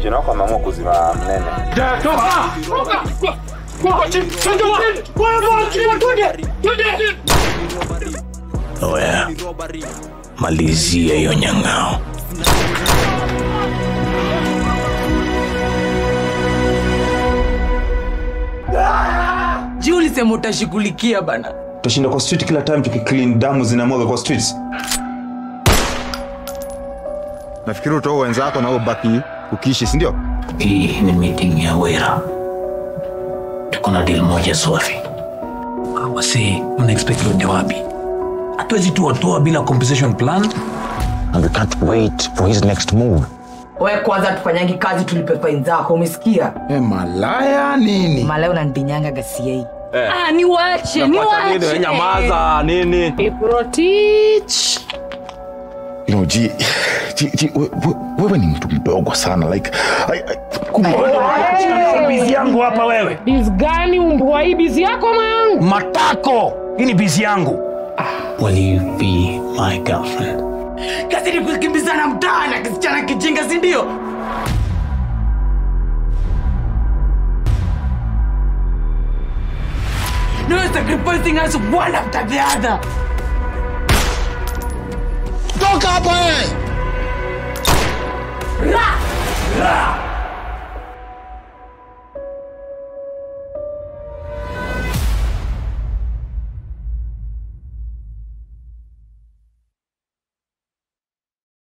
vijana wako wameamua kuzima mnene. Oya, malizia hiyo nyang'ao. ji ulisema utashughulikia bana tutashinda kwa street kila time tukiclean damu zinamwaga kwa streets nafikiri utoa wenzako na ubaki ukiishi sindio Hii ni meeting ya wera, tuko na deal moja swafi. Wasi, mna expect tuende wapi? Hatuwezi tu watoa bila compensation plan. and we can't wait for his next move. we kwanza tufanyangi kazi tulipe fain zako umesikia e, malaya nini malaya unanibinyanga gasiei Ah, niwache niwache Nyamaza nini? Iprotich. you know, ji, ji, ji, we, we, wewe ni mtu mdogo sana like I, I, bizi yangu hapa wewe Biz gani umbwa hii bizi yako mayangu? matako hii ni bizi yangu will you be my girlfriend kazi ni kukimbizana mtaa na kisichana kijinga sindio No sacrificing us one after the other. toka hapa eh! Ra! Ra!